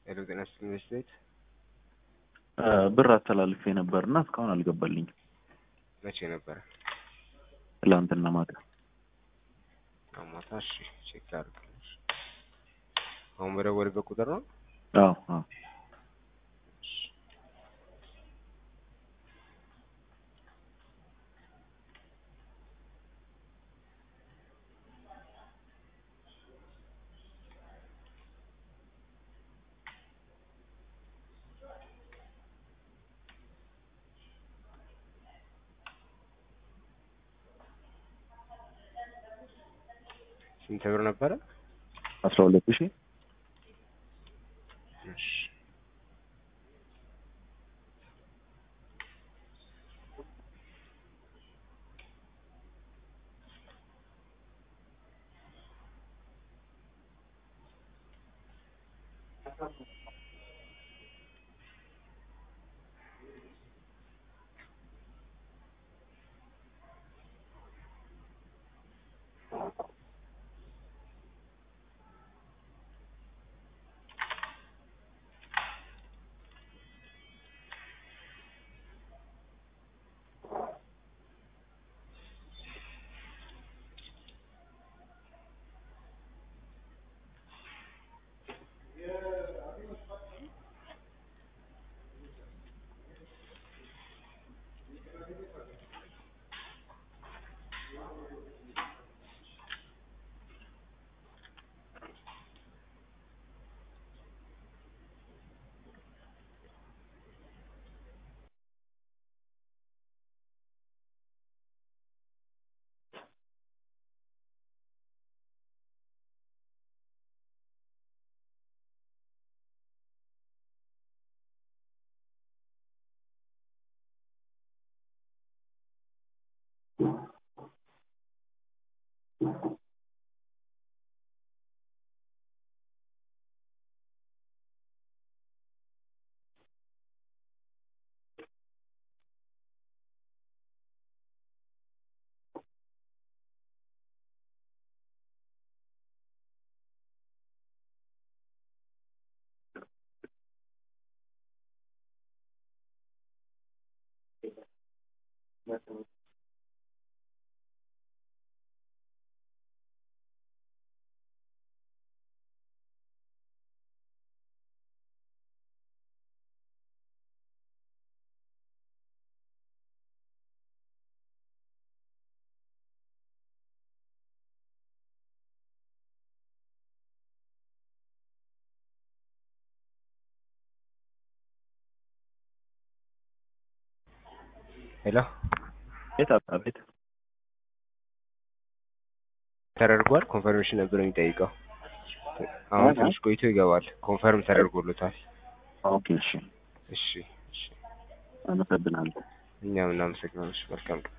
ሄሎ ጤና ይስጥልኝ መስት ቤት ብር አስተላልፌ ነበር እና እስካሁን አልገባልኝም። መቼ ነበረ? ትላንትና ማታ አማታ። እሺ ቼክ ላድርግልሽ። አሁን በደወልበት ቁጥር ነው? አዎ አዎ ስንት ብር ነበረ? አስራ ሁለት ሺህ እሺ ሄሎ ቤት አቤት ተደርጓል። ኮንፈርሜሽን ነበር የሚጠይቀው። አሁን ትንሽ ቆይቶ ይገባል። ኮንፈርም ተደርጎሎታል። ኦኬ እሺ እሺ እሺ፣ አመሰግናለሁ። እኛም እናመሰግናለን። እሺ፣ መልካም ቀን